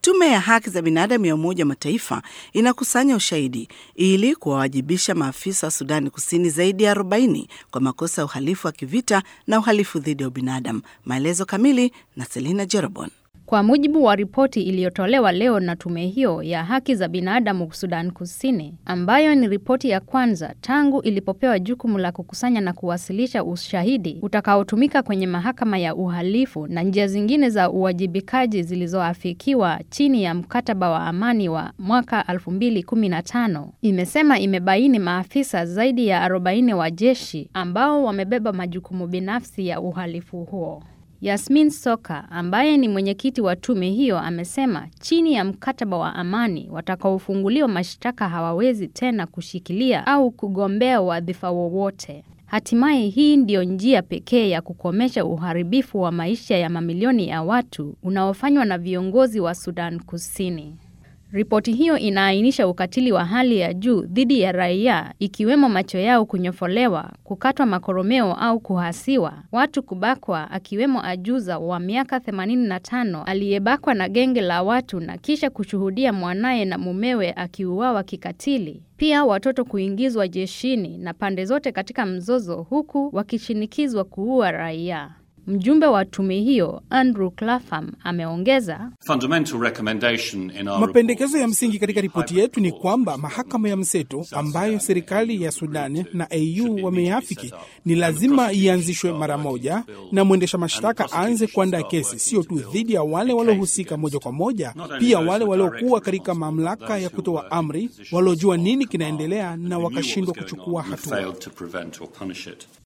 Tume ya haki za binadamu ya Umoja wa Mataifa inakusanya ushahidi ili kuwawajibisha maafisa wa Sudani Kusini zaidi ya 40 kwa makosa ya uhalifu wa kivita na uhalifu dhidi ya ubinadamu. Maelezo kamili na Selina Jerobon. Kwa mujibu wa ripoti iliyotolewa leo na tume hiyo ya haki za binadamu Sudan Kusini, ambayo ni ripoti ya kwanza tangu ilipopewa jukumu la kukusanya na kuwasilisha ushahidi utakaotumika kwenye mahakama ya uhalifu na njia zingine za uwajibikaji zilizoafikiwa chini ya mkataba wa amani wa mwaka 2015, imesema imebaini maafisa zaidi ya 40 wa jeshi ambao wamebeba majukumu binafsi ya uhalifu huo. Yasmin Soka ambaye ni mwenyekiti wa tume hiyo amesema chini ya mkataba wa amani watakaofunguliwa mashtaka hawawezi tena kushikilia au kugombea wadhifa wowote. Hatimaye hii ndiyo njia pekee ya kukomesha uharibifu wa maisha ya mamilioni ya watu unaofanywa na viongozi wa Sudan Kusini. Ripoti hiyo inaainisha ukatili wa hali ya juu dhidi ya raia ikiwemo macho yao kunyofolewa, kukatwa makoromeo au kuhasiwa, watu kubakwa akiwemo ajuza wa miaka 85 aliyebakwa na genge la watu na kisha kushuhudia mwanaye na mumewe akiuawa kikatili. Pia watoto kuingizwa jeshini na pande zote katika mzozo huku wakishinikizwa kuua raia. Mjumbe wa tume hiyo Andrew Clapham ameongeza, mapendekezo ya msingi katika ripoti yetu ni kwamba mahakama ya mseto ambayo serikali ya Sudani na AU wameafiki ni lazima ianzishwe mara moja, na mwendesha mashtaka aanze kuandaa kesi sio tu dhidi ya wale waliohusika moja kwa moja, pia wale waliokuwa katika mamlaka ya kutoa amri, waliojua nini kinaendelea na wakashindwa kuchukua hatua.